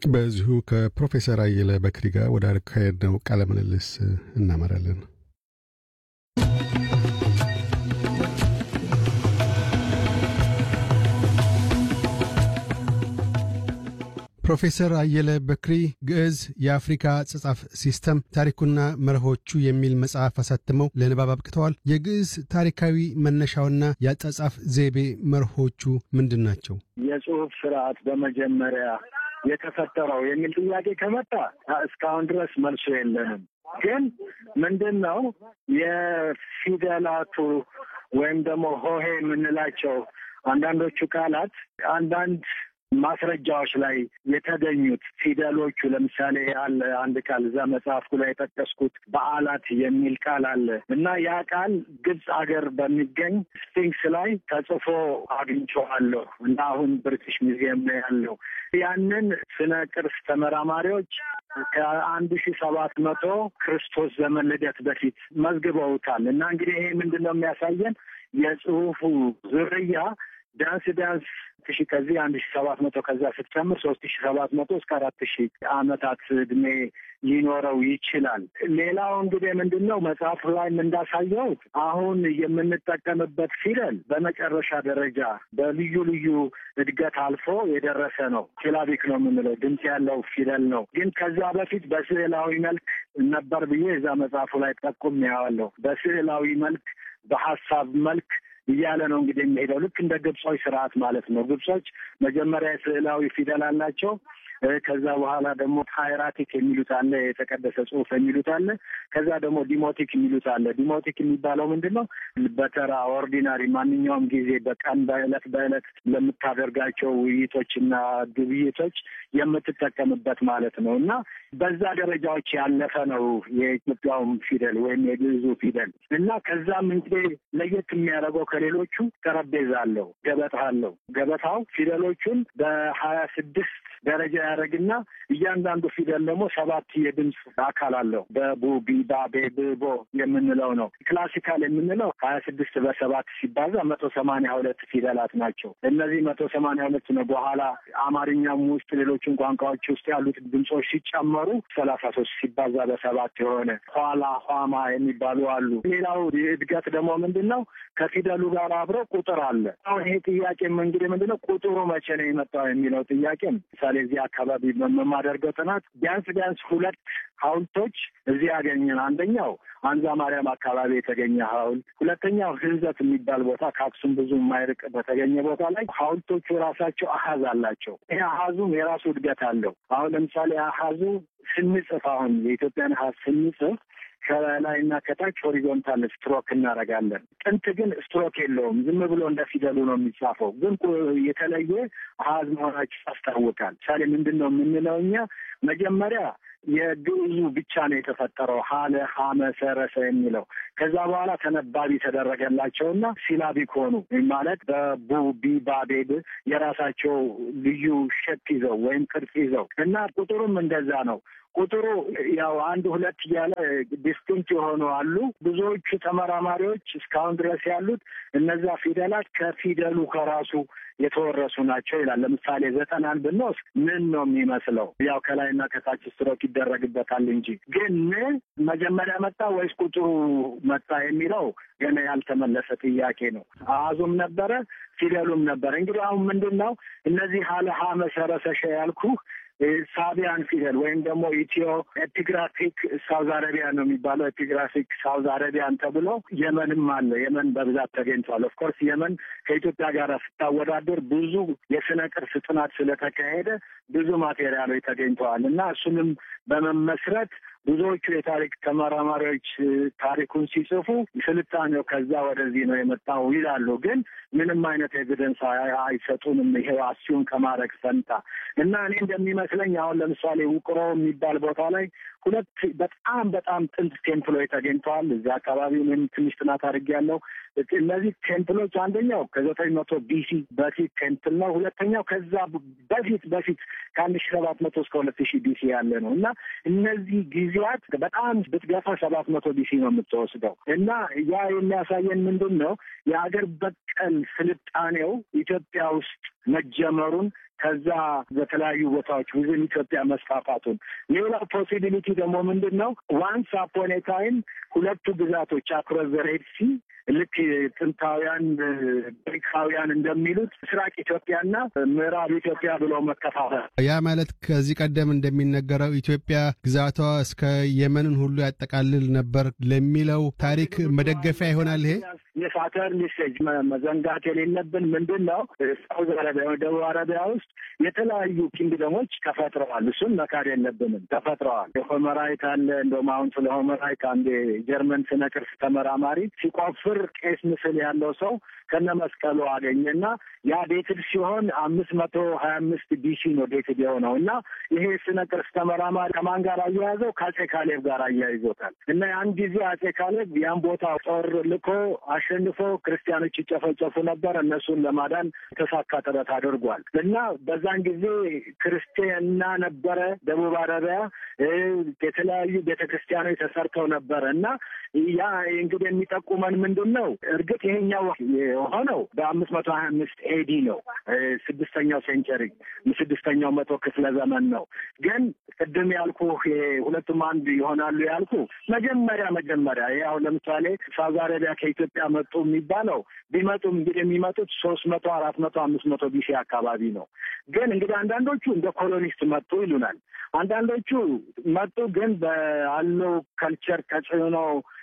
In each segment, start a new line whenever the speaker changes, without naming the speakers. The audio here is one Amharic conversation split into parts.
በዚሁ ከፕሮፌሰር አየለ በክሪ ጋር ወደ አካሄድነው ቃለ ምልልስ እናመራለን። ፕሮፌሰር አየለ በክሪ ግዕዝ የአፍሪካ አጻጻፍ ሲስተም ታሪኩና መርሆቹ የሚል መጽሐፍ አሳትመው ለንባብ አብቅተዋል። የግዕዝ ታሪካዊ መነሻውና የአጻጻፍ ዘይቤ መርሆቹ ምንድን ናቸው?
የጽሁፍ ስርዓት በመጀመሪያ የተፈጠረው የሚል ጥያቄ ከመጣ እስካሁን ድረስ መልሶ የለንም። ግን ምንድን ነው የፊደላቱ ወይም ደግሞ ሆሄ የምንላቸው አንዳንዶቹ ቃላት አንዳንድ ማስረጃዎች ላይ የተገኙት ፊደሎቹ ለምሳሌ አለ አንድ ቃል እዛ መጽሐፍኩ ላይ የጠቀስኩት በዓላት የሚል ቃል አለ እና ያ ቃል ግብፅ ሀገር በሚገኝ ስፊንክስ ላይ ተጽፎ አግኝቼዋለሁ እና አሁን ብሪቲሽ ሙዚየም ነው ያለው። ያንን ስነ ቅርስ ተመራማሪዎች ከአንድ ሺ ሰባት መቶ ክርስቶስ ዘመን ልደት በፊት መዝግበውታል እና እንግዲህ ይሄ ምንድን ነው የሚያሳየን የጽሁፉ ዝርያ ቢያንስ ቢያንስ ሺ ከዚህ አንድ ሺ ሰባት መቶ ከዛ ስትጨምር ሶስት ሺ ሰባት መቶ እስከ አራት ሺ አመታት እድሜ ሊኖረው ይችላል። ሌላው እንግዲህ ምንድን ነው መጽሐፉ ላይም እንዳሳየሁት አሁን የምንጠቀምበት ፊደል በመጨረሻ ደረጃ በልዩ ልዩ እድገት አልፎ የደረሰ ነው። ሲላቢክ ነው የምንለው ድምፅ ያለው ፊደል ነው። ግን ከዛ በፊት በስዕላዊ መልክ ነበር ብዬ እዛ መጽሐፉ ላይ ጠቁም ያዋለሁ። በስዕላዊ መልክ በሀሳብ መልክ እያለ ነው እንግዲህ የሚሄደው ልክ እንደ ግብጾች ስርዓት ማለት ነው። ግብጾች መጀመሪያ ስዕላዊ ፊደል አላቸው። ከዛ በኋላ ደግሞ ሃይራቲክ የሚሉት አለ፣ የተቀደሰ ጽሑፍ የሚሉት አለ። ከዛ ደግሞ ዲሞቲክ የሚሉት አለ። ዲሞቲክ የሚባለው ምንድን ነው? በተራ ኦርዲናሪ፣ ማንኛውም ጊዜ በቀን በዕለት በዕለት ለምታደርጋቸው ውይይቶችና ግብይቶች የምትጠቀምበት ማለት ነው እና በዛ ደረጃዎች ያለፈ ነው የኢትዮጵያውም ፊደል ወይም የግዕዙ ፊደል እና ከዛም እንግዲህ ለየት የሚያደርገው ከሌሎቹ ጠረጴዛ አለው፣ ገበታ አለው። ገበታው ፊደሎቹን በሀያ ስድስት ደረጃ ያደረግና እያንዳንዱ ፊደል ደግሞ ሰባት የድምፅ አካል አለው። በቡ ቢ ባ ቤ ብ ቦ የምንለው ነው። ክላሲካል የምንለው ሀያ ስድስት በሰባት ሲባዛ መቶ ሰማንያ ሁለት ፊደላት ናቸው። እነዚህ መቶ ሰማንያ ሁለት ነው። በኋላ አማርኛም ውስጥ ሌሎችን ቋንቋዎች ውስጥ ያሉት ድምፆች ሲጨመሩ ሰላሳ ሶስት ሲባዛ በሰባት የሆነ ኋላ ኋማ የሚባሉ አሉ። ሌላው እድገት ደግሞ ምንድን ነው? ከፊደሉ ጋር አብሮ ቁጥር አለ። አሁን ይሄ ጥያቄም እንግዲህ ምንድን ነው ቁጥሩ መቼ ነው የመጣው የሚለው ጥያቄ ምሳሌ እዚህ አካባቢ በማደርገው ጥናት ቢያንስ ቢያንስ ሁለት ሐውልቶች እዚህ ያገኘን። አንደኛው አንዛ ማርያም አካባቢ የተገኘ ሐውልት፣ ሁለተኛው ህንዘት የሚባል ቦታ ከአክሱም ብዙ የማይርቅ በተገኘ ቦታ ላይ ሐውልቶቹ ራሳቸው አሀዝ አላቸው። ይህ አሀዙም የራሱ እድገት አለው። አሁን ለምሳሌ አሀዙ ስንጽፍ አሁን የኢትዮጵያን አሀዝ ስንጽፍ ከላይና ከታች ሆሪዞንታል ስትሮክ እናደርጋለን። ጥንት ግን ስትሮክ የለውም። ዝም ብሎ እንደ ፊደሉ ነው የሚጻፈው። ግን የተለየ አሀዝ መሆናቸው ያስታውቃል። ምሳሌ ምንድን ነው የምንለው እኛ መጀመሪያ የግዕዙ ብቻ ነው የተፈጠረው ሀለ ሀመ ሰረሰ የሚለው ከዛ በኋላ ተነባቢ ተደረገላቸውና ሲላቢክ ሆኑ ማለት በቡ ቢ ባ ቤ ብ የራሳቸው ልዩ ሸፕ ይዘው ወይም ቅርጽ ይዘው እና ቁጥሩም እንደዛ ነው። ቁጥሩ ያው አንድ ሁለት እያለ ዲስቲንክት የሆኑ አሉ። ብዙዎቹ ተመራማሪዎች እስካሁን ድረስ ያሉት እነዛ ፊደላት ከፊደሉ ከራሱ የተወረሱ ናቸው ይላል። ለምሳሌ ዘጠናን ብንወስድ ምን ነው የሚመስለው? ያው ከላይና ከታች ስትሮክ ይደረግበታል እንጂ ግን ምን መጀመሪያ መጣ ወይስ ቁጥሩ መጣ የሚለው ገና ያልተመለሰ ጥያቄ ነው። አሃዙም ነበረ ፊደሉም ነበረ። እንግዲህ አሁን ምንድን ነው እነዚህ ሀለ ሀ መሰረሰሸ ያልኩህ ሳቢያን ፊደል ወይም ደግሞ ኢትዮ ኤፒግራፊክ ሳውዝ አረቢያን ነው የሚባለው። ኤፒግራፊክ ሳውዝ አረቢያን ተብሎ የመንም አለ። የመን በብዛት ተገኝቷል። ኦፍኮርስ የመን ከኢትዮጵያ ጋር ስታወዳደር ብዙ የስነ ቅርስ ጥናት ስለተካሄደ ብዙ ማቴሪያሎች ተገኝተዋል እና እሱንም በመመስረት ብዙዎቹ የታሪክ ተመራማሪዎች ታሪኩን ሲጽፉ ስልጣኔው ከዛ ወደዚህ ነው የመጣው ይላሉ። ግን ምንም አይነት ኤቪደንስ አይሰጡንም። ይሄው አሲዩም ከማድረግ ፈንታ እና እኔ እንደሚመስለኝ አሁን ለምሳሌ ውቅሮ የሚባል ቦታ ላይ ሁለት በጣም በጣም ጥንት ቴምፕሎች ተገኝተዋል። እዚያ አካባቢ እኔም ትንሽ ጥናት አድርጌያለሁ። እነዚህ ቴምፕሎች አንደኛው ከዘጠኝ መቶ ቢሲ በፊት ቴምፕል ነው። ሁለተኛው ከዛ በፊት በፊት ከአንድ ሺ ሰባት መቶ እስከ ሁለት ሺህ ቢሲ ያለ ነው እና እነዚህ ጊዜያት በጣም ብትገፋ ሰባት መቶ ቢሲ ነው የምትወስደው እና ያ የሚያሳየን ምንድን ነው የሀገር በቀል ስልጣኔው ኢትዮጵያ ውስጥ መጀመሩን ከዛ በተለያዩ ቦታዎች ውዝን ኢትዮጵያ መስፋፋቱን። ሌላው ፖሲቢሊቲ ደግሞ ምንድን ነው? ዋንስ አፖን ኤ ታይም ሁለቱ ግዛቶች አክሮስ ዘ ሬድ ሲ ልክ ጥንታውያን ግሪካውያን እንደሚሉት ምስራቅ ኢትዮጵያና ምዕራብ ኢትዮጵያ ብለው መከፋፈል።
ያ ማለት ከዚህ ቀደም እንደሚነገረው ኢትዮጵያ ግዛቷ እስከ የመንን ሁሉ ያጠቃልል ነበር ለሚለው ታሪክ መደገፊያ ይሆናል ይሄ
የሳተርን ሜሴጅ መዘንጋት የሌለብን ምንድን ነው፣ ሳውዝ አረቢያ ደቡብ አረቢያ ውስጥ የተለያዩ ኪንግደሞች ተፈጥረዋል። እሱን መካድ የለብንም። ተፈጥረዋል። የሆመራይት አለ። እንደውም አሁን ስለ ሆመራይት አንድ የጀርመን ስነ ቅርስ ተመራማሪ ሲቆፍር ቄስ ምስል ያለው ሰው ከነ መስቀሉ አገኘና ያ ዴትድ ሲሆን አምስት መቶ ሀያ አምስት ቢሲ ነው ዴትድ የሆነው እና ይሄ ስነ ቅርስ ተመራማሪ ከማን ጋር አያያዘው? ከአጼ ካሌብ ጋር አያይዞታል። እና ያን ጊዜ አጼ ካሌብ ያን ቦታ ጦር ልኮ አሸንፎ ክርስቲያኖች ይጨፈጨፉ ነበር። እነሱን ለማዳን የተሳካ ጥረት አድርጓል እና በዛን ጊዜ ክርስቲያና ነበረ ደቡብ አረቢያ የተለያዩ ቤተ ክርስቲያኖች ተሰርተው ነበረ እና ያ እንግዲህ የሚጠቁመን ምንድን ነው? እርግጥ ይሄኛው የሆነው በአምስት መቶ ሀያ አምስት ኤዲ ነው። ስድስተኛው ሴንቸሪ ስድስተኛው መቶ ክፍለ ዘመን ነው። ግን ቅድም ያልኩ ሁለቱም አንድ ይሆናሉ ያልኩ መጀመሪያ መጀመሪያ ያው ለምሳሌ ሳውዲ አረቢያ ከኢትዮጵያ መጡ የሚባለው ቢመጡም እንግዲህ የሚመጡት ሶስት መቶ አራት መቶ አምስት መቶ ቢሲ አካባቢ ነው። ግን እንግዲህ አንዳንዶቹ እንደ ኮሎኒስት መጡ ይሉናል። አንዳንዶቹ መጡ ግን ባለው ከልቸር ተጽዕኖ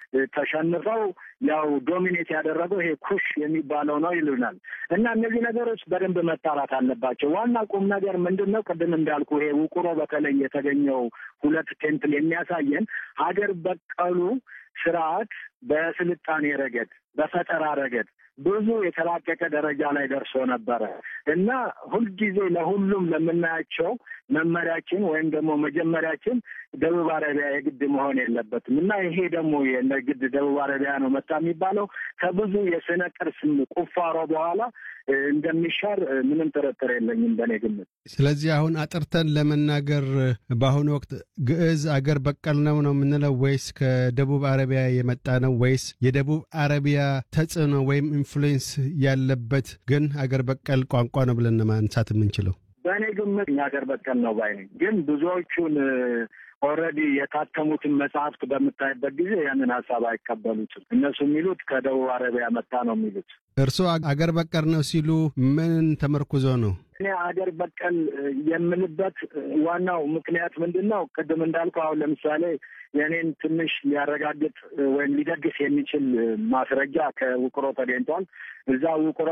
ተሸንፈው ያው ዶሚኔት ያደረገው ይሄ ኩሽ የሚባለው ነው ይሉናል። እና እነዚህ ነገሮች በደንብ መጣራት አለባቸው። ዋና ቁም ነገር ምንድን ነው? ቅድም እንዳልኩ ይሄ ውቁሮ በተለይ የተገኘው ሁለት ቴምፕል የሚያሳየን ሀገር በቀሉ ስርዓት በስልጣኔ ረገድ፣ በፈጠራ ረገድ ብዙ የተላቀቀ ደረጃ ላይ ደርሶ ነበረ እና ሁልጊዜ ለሁሉም ለምናያቸው መመሪያችን ወይም ደግሞ መጀመሪያችን ደቡብ አረቢያ የግድ መሆን የለበትም እና ይሄ ደግሞ የግድ ደቡብ አረቢያ ነው መጣ የሚባለው ከብዙ የስነ ቅርስ ቁፋሮ በኋላ እንደሚሻር ምንም ጥርጥር የለኝም በእኔ ግምት።
ስለዚህ አሁን አጥርተን ለመናገር በአሁኑ ወቅት ግዕዝ አገር በቀል ነው ነው የምንለው ወይስ ከደቡብ አረቢያ የመጣ ነው ወይስ የደቡብ አረቢያ ተጽዕኖ ወይም ኢንፍሉዌንስ ያለበት ግን አገር በቀል ቋንቋ ነው ብለን ማንሳት የምንችለው?
በእኔ ግምት የሀገር በቀል ነው ባይ ነኝ። ግን ብዙዎቹን ኦልሬዲ የታተሙትን መጽሐፍት በምታይበት ጊዜ ያንን ሀሳብ አይቀበሉትም። እነሱ የሚሉት ከደቡብ አረቢያ መጣ ነው የሚሉት።
እርስዎ አገር በቀል ነው ሲሉ ምን ተመርኩዞ ነው?
እኔ አገር በቀል የምልበት ዋናው ምክንያት ምንድን ነው? ቅድም እንዳልኩ አሁን ለምሳሌ የእኔን ትንሽ ሊያረጋግጥ ወይም ሊደግስ የሚችል ማስረጃ ከውቅሮ ተገኝቷል። እዛ ውቅሮ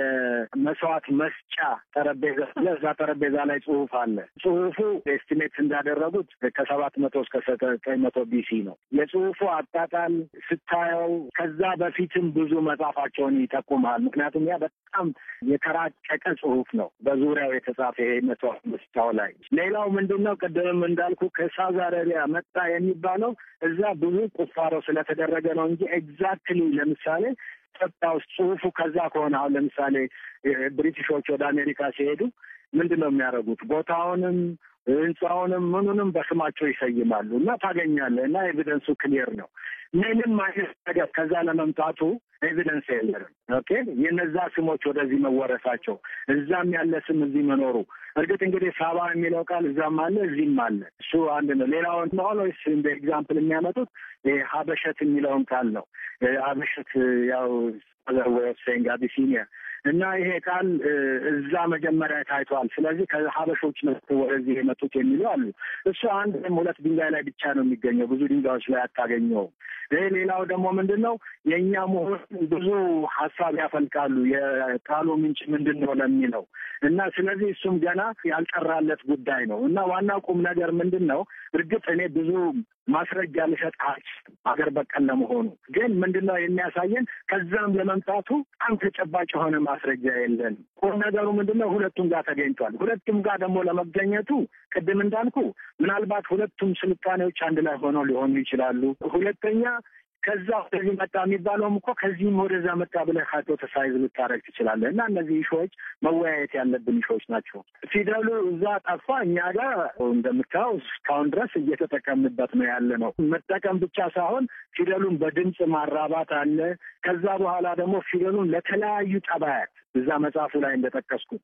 የመስዋዕት መስጫ ጠረጴዛ አለ። እዛ ጠረጴዛ ላይ ጽሁፍ አለ። ጽሁፉ ኤስቲሜት እንዳደረጉት ከሰባት መቶ እስከ ዘጠኝ መቶ ቢሲ ነው። የጽሁፉ አጣጣል ስታየው ከዛ በፊትም ብዙ መጻፋቸውን ይጠቁማል። ምክንያቱም ያ በጣም የተራቀቀ ጽሁፍ ነው በዙሪያው የተጻፈ ይሄ መስዋዕት መስጫው ላይ። ሌላው ምንድን ነው ቅድምም እንዳልኩ ከሳውዲ አረቢያ መጣ የሚባለው እዛ ብዙ ቁፋሮ ስለተደረገ ነው እንጂ ኤግዛክትሊ ለምሳሌ ኢትዮጵያ ውስጥ ጽሁፉ ከዛ ከሆነ አሁን ለምሳሌ ብሪቲሾች ወደ አሜሪካ ሲሄዱ ምንድን ነው የሚያደርጉት? ቦታውንም ህንፃውንም ምኑንም በስማቸው ይሰይማሉ እና ታገኛለህ እና ኤቪደንሱ ክሊየር ነው። ምንም አይነት ነገር ከዛ ለመምጣቱ ኤቪደንስ የለንም። ኦኬ የነዛ ስሞች ወደዚህ መወረሳቸው እዛም ያለ ስም እዚህ መኖሩ እርግጥ እንግዲህ ሳባ የሚለው ቃል እዛም አለ እዚህም አለ። እሱ አንድ ነው። ሌላውን ኦልዌይስ እንደ ኤግዛምፕል የሚያመጡት ሀበሸት የሚለውን ቃል ነው። ሀበሸት ያው ሴንግ አቢሲኒያ እና ይሄ ቃል እዛ መጀመሪያ ታይቷል። ስለዚህ ከሀበሾች ወደዚህ የመጡት የሚሉ አሉ። እሱ አንድ ወይም ሁለት ድንጋይ ላይ ብቻ ነው የሚገኘው፣ ብዙ ድንጋዮች ላይ አታገኘውም። ይህ ሌላው ደግሞ ምንድን ነው የእኛ መሆን ብዙ ሀሳብ ያፈልቃሉ። የቃሉ ምንጭ ምንድን ነው ለሚለው እና ስለዚህ እሱም ገና ያልጠራለት ጉዳይ ነው እና ዋናው ቁም ነገር ምንድን ነው እርግጥ እኔ ብዙ ማስረጃ ልሰጥ አልችልም አገር በቀል ለመሆኑ ግን ምንድን ነው የሚያሳየን ከዛም ለመምጣቱ በጣም ተጨባጭ የሆነ ማስረጃ የለንም። ቁም ነገሩ ምንድን ነው ሁለቱም ጋር ተገኝቷል። ሁለቱም ጋር ደግሞ ለመገኘቱ ቅድም እንዳልኩ ምናልባት ሁለቱም ስልጣኔዎች አንድ ላይ ሆነው ሊሆኑ ይችላሉ። ሁለተኛ ከዛ ወደዚህ መጣ የሚባለውም እኮ ከዚህም ወደዛ መጣ ብለህ ካቴጎራይዝ ልታደርግ ትችላለህ። እና እነዚህ ኢሾዎች መወያየት ያለብን ኢሾዎች ናቸው። ፊደሉ እዛ ጠፋ፣ እኛ ጋር እንደምታየው እስካሁን ድረስ እየተጠቀምንበት ነው ያለ ነው። መጠቀም ብቻ ሳይሆን ፊደሉን በድምፅ ማራባት አለ። ከዛ በኋላ ደግሞ ፊደሉን ለተለያዩ ጠባያት እዛ መጽሐፉ ላይ እንደጠቀስኩት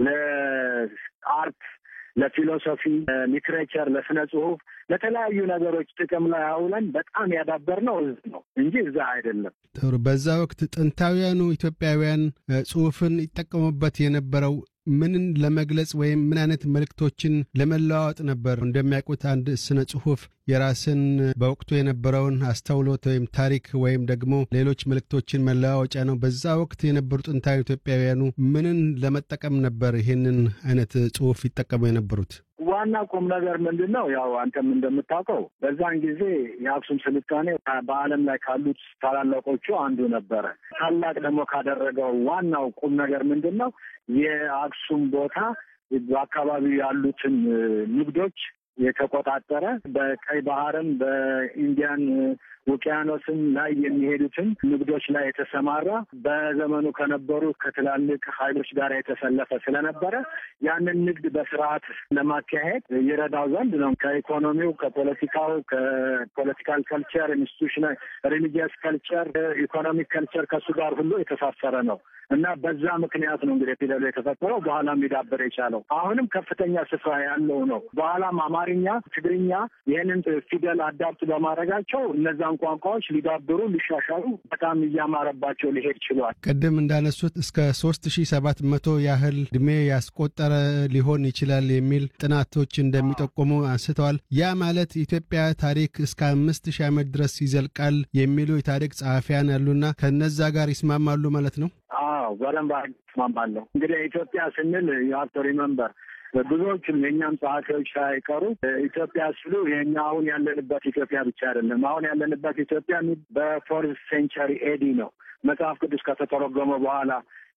ለአርት ለፊሎሶፊ፣ ሊትሬቸር፣ ለስነ ጽሁፍ፣ ለተለያዩ ነገሮች ጥቅም ላይ አውለን በጣም ያዳበርነው እዚህ ነው እንጂ እዛ አይደለም።
ጥሩ። በዛ ወቅት ጥንታውያኑ ኢትዮጵያውያን ጽሁፍን ይጠቀሙበት የነበረው ምንን ለመግለጽ ወይም ምን አይነት መልእክቶችን ለመለዋወጥ ነበር? እንደሚያውቁት አንድ ስነ ጽሁፍ የራስን በወቅቱ የነበረውን አስተውሎት ወይም ታሪክ ወይም ደግሞ ሌሎች መልእክቶችን መለዋወጫ ነው። በዛ ወቅት የነበሩ ጥንታዊ ኢትዮጵያውያኑ ምንን ለመጠቀም ነበር ይህንን አይነት ጽሁፍ ይጠቀሙ የነበሩት?
ዋና ቁም ነገር ምንድን ነው? ያው አንተም እንደምታውቀው በዛን ጊዜ የአክሱም ስልጣኔ በዓለም ላይ ካሉት ታላላቆቹ አንዱ ነበረ። ታላቅ ደግሞ ካደረገው ዋናው ቁም ነገር ምንድን ነው? የአክሱም ቦታ በአካባቢው ያሉትን ንግዶች የተቆጣጠረ በቀይ ባህርም በኢንዲያን ውቅያኖስም ላይ የሚሄዱትን ንግዶች ላይ የተሰማራ በዘመኑ ከነበሩ ከትላልቅ ኃይሎች ጋር የተሰለፈ ስለነበረ ያንን ንግድ በስርዓት ለማካሄድ ይረዳው ዘንድ ነው። ከኢኮኖሚው፣ ከፖለቲካው፣ ከፖለቲካል ከልቸር፣ ኢንስቲቱሽናል፣ ሪሊጂየስ ከልቸር፣ ኢኮኖሚክ ከልቸር ከእሱ ጋር ሁሉ የተሳሰረ ነው እና በዛ ምክንያት ነው እንግዲህ ፊደሉ የተፈጠረው በኋላም ሊዳበር የቻለው አሁንም ከፍተኛ ስፍራ ያለው ነው። በኋላም አማርኛ፣ ትግርኛ ይህንን ፊደል አዳፕት በማድረጋቸው እነዛን ቋንቋዎች ሊዳብሩ ሊሻሻሉ በጣም እያማረባቸው ሊሄድ ችሏል።
ቅድም እንዳነሱት እስከ ሶስት ሺ ሰባት መቶ ያህል እድሜ ያስቆጠረ ሊሆን ይችላል የሚል ጥናቶች እንደሚጠቁሙ አንስተዋል። ያ ማለት ኢትዮጵያ ታሪክ እስከ አምስት ሺህ ዓመት ድረስ ይዘልቃል የሚሉ የታሪክ ጸሐፊያን ያሉና ከነዛ ጋር ይስማማሉ ማለት ነው?
አዎ በደንብ እስማማለሁ። እንግዲህ ኢትዮጵያ ስንል የሀብቶ ሪመምበር ብዙዎቹም የእኛም ጸሐፊዎች ሳይቀሩ ኢትዮጵያ ሲሉ የእኛ አሁን ያለንበት ኢትዮጵያ ብቻ አይደለም። አሁን ያለንበት ኢትዮጵያ በፎርዝ ሴንቸሪ ኤዲ ነው። መጽሐፍ ቅዱስ ከተተረጎመ በኋላ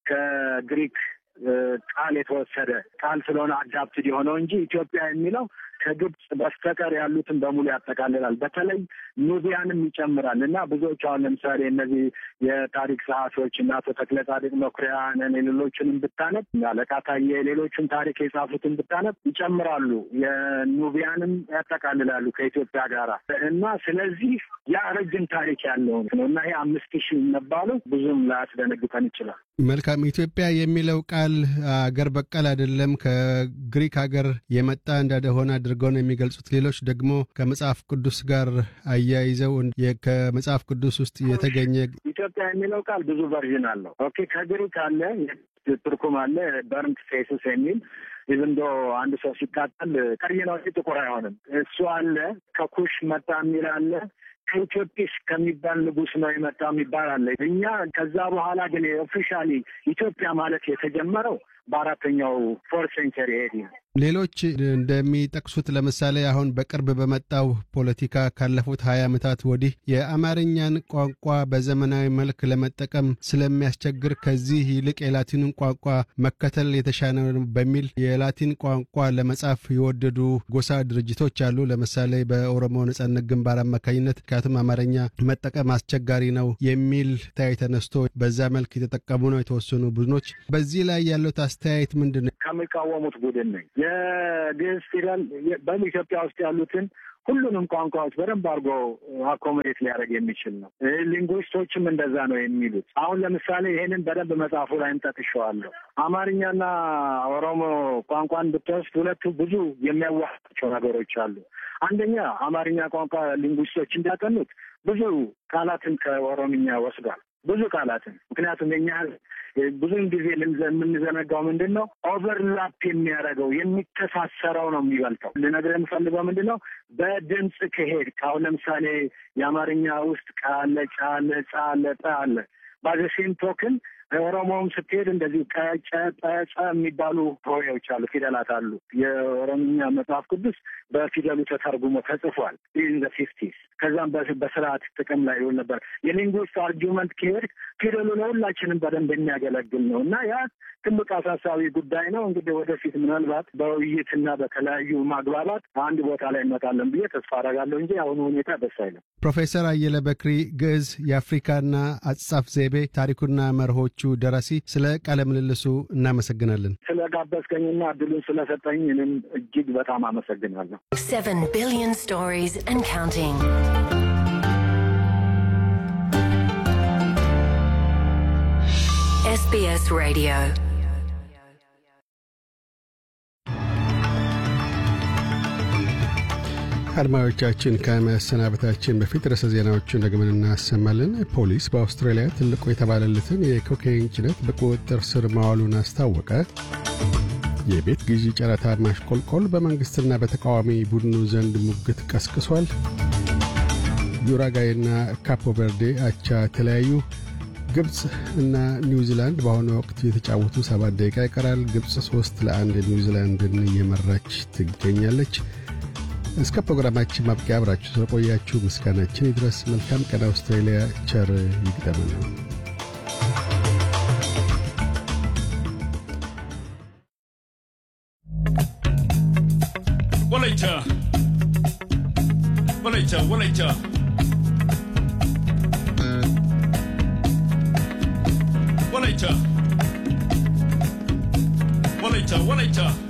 ከግሪክ ቃል የተወሰደ ቃል ስለሆነ አዳፕትድ የሆነው እንጂ ኢትዮጵያ የሚለው ከግብፅ በስተቀር ያሉትን በሙሉ ያጠቃልላል። በተለይ ኑቢያንም ይጨምራል እና ብዙዎች አሁን ለምሳሌ እነዚህ የታሪክ ጸሐፊዎች እና አቶ ተክለ ጻድቅ መኩሪያንን የሌሎችንም ብታነብ አለቃ ታዬ የሌሎችን ታሪክ የጻፉትን ብታነብ ይጨምራሉ። የኑቢያንም ያጠቃልላሉ ከኢትዮጵያ ጋር እና ስለዚህ ያ ረጅም ታሪክ ያለው ነው እና ይሄ አምስት ሺህ መባሉ ብዙም ላያስደነግጠን ይችላል።
መልካም። ኢትዮጵያ የሚለው ቃል አገር በቀል አይደለም፣ ከግሪክ ሀገር የመጣ እንደሆነ አድርገው ነው የሚገልጹት። ሌሎች ደግሞ ከመጽሐፍ ቅዱስ ጋር አያይዘው ከመጽሐፍ ቅዱስ ውስጥ የተገኘ
ኢትዮጵያ የሚለው ቃል ብዙ ቨርዥን አለው። ኦኬ ከግሪክ አለ ትርኩም አለ በርንት ፌስስ የሚል ኢቭን ዶ አንድ ሰው ሲቃጠል ቀይ ነው እንጂ ጥቁር አይሆንም። እሱ አለ። ከኩሽ መጣ የሚል አለ። ከኢትዮጵስ ከሚባል ንጉሥ ነው የመጣ የሚባል አለ። እኛ ከዛ በኋላ ግን ኦፊሻሊ ኢትዮጵያ ማለት የተጀመረው በአራተኛው ፎርት ሴንቸሪ ኤዲ ነው።
ሌሎች እንደሚጠቅሱት ለምሳሌ አሁን በቅርብ በመጣው ፖለቲካ ካለፉት ሀያ ዓመታት ወዲህ የአማርኛን ቋንቋ በዘመናዊ መልክ ለመጠቀም ስለሚያስቸግር ከዚህ ይልቅ የላቲንን ቋንቋ መከተል የተሻለ ነው በሚል የላቲን ቋንቋ ለመጻፍ የወደዱ ጎሳ ድርጅቶች አሉ። ለምሳሌ በኦሮሞ ነጻነት ግንባር አማካኝነት ምክንያቱም አማርኛ መጠቀም አስቸጋሪ ነው የሚል ታይ ተነስቶ በዛ መልክ የተጠቀሙ ነው የተወሰኑ ቡድኖች። በዚህ ላይ ያለው አስተያየት ምንድን ነው?
ከሚቃወሙት ቡድን ነኝ። የግዕዝ ፊደል በኢትዮጵያ ውስጥ ያሉትን ሁሉንም ቋንቋዎች በደንብ አድርጎ አኮሞዴት ሊያደርግ የሚችል ነው። ሊንጉዊስቶችም እንደዛ ነው የሚሉት። አሁን ለምሳሌ ይሄንን በደንብ መጽሐፉ ላይ እንጠቅሸዋለሁ። አማርኛና ኦሮሞ ቋንቋን ብትወስድ ሁለቱ ብዙ የሚያዋቸው ነገሮች አሉ። አንደኛ አማርኛ ቋንቋ ሊንጉዊስቶች እንዳጠኑት ብዙ ቃላትን ከኦሮምኛ ወስዷል። ብዙ ቃላትን ምክንያቱም የኛ ብዙውን ጊዜ የምንዘነጋው ምንድን ነው ኦቨርላፕ የሚያደርገው የሚተሳሰረው ነው የሚበልጠው። ልነግርህ የምፈልገው ምንድን ነው በድምፅ ከሄድ አሁን ለምሳሌ የአማርኛ ውስጥ ቃለ፣ ጫለ፣ ጻለ፣ ጠ አለ። ባዘሴም ቶክን ኦሮሞውም ስትሄድ እንደዚህ ቀጨ ጠጨ የሚባሉ ሆሄዎች አሉ፣ ፊደላት አሉ። የኦሮምኛ መጽሐፍ ቅዱስ በፊደሉ ተተርጉሞ ተጽፏል ኢን ዘ ፊፍቲስ። ከዛም በስርዓት ጥቅም ላይ ይውል ነበር። የሊንጉስት አርጊመንት ከሄድ ፊደሉ ለሁላችንም በደንብ የሚያገለግል ነው እና ያ ትልቅ አሳሳቢ ጉዳይ ነው። እንግዲህ ወደፊት ምናልባት በውይይትና በተለያዩ ማግባባት አንድ ቦታ ላይ እንመጣለን ብዬ ተስፋ አደርጋለሁ እንጂ አሁኑ ሁኔታ ደስ አይልም።
ፕሮፌሰር አየለ በክሪ ግዕዝ የአፍሪካና አጻጻፍ ዘይቤ ታሪኩና መርሆቹ ደራሲ፣ ስለ ቃለ ምልልሱ እናመሰግናለን።
ስለ ጋበዝከኝና እድሉን ስለሰጠኝ እኔም እጅግ በጣም አመሰግናለሁ።
Seven billion stories and counting. SBS Radio.
አድማጮቻችን ከመሰናበታችን በፊት ርዕሰ ዜናዎቹን ደግመን እናሰማለን። ፖሊስ በአውስትራሊያ ትልቁ የተባለለትን የኮካይን ጭነት በቁጥጥር ስር ማዋሉን አስታወቀ። የቤት ግዢ ጨረታ ማሽቆልቆል በመንግሥትና በተቃዋሚ ቡድኑ ዘንድ ሙግት ቀስቅሷል። ዩራጋይና ካፖ ቨርዴ አቻ ተለያዩ። ግብፅ እና ኒውዚላንድ በአሁኑ ወቅት የተጫወቱ ሰባት ደቂቃ ይቀራል። ግብፅ ሶስት ለአንድ ኒውዚላንድን እየመራች ትገኛለች። እስከ ፕሮግራማችን ማብቂያ አብራችሁ ስለቆያችሁ ምስጋናችን ይድረስ። መልካም ቀን። አውስትራሊያ ቸር ይግጠመን ነው።
Walaita. Walaita, walaita. Walaita. Walaita, walaita.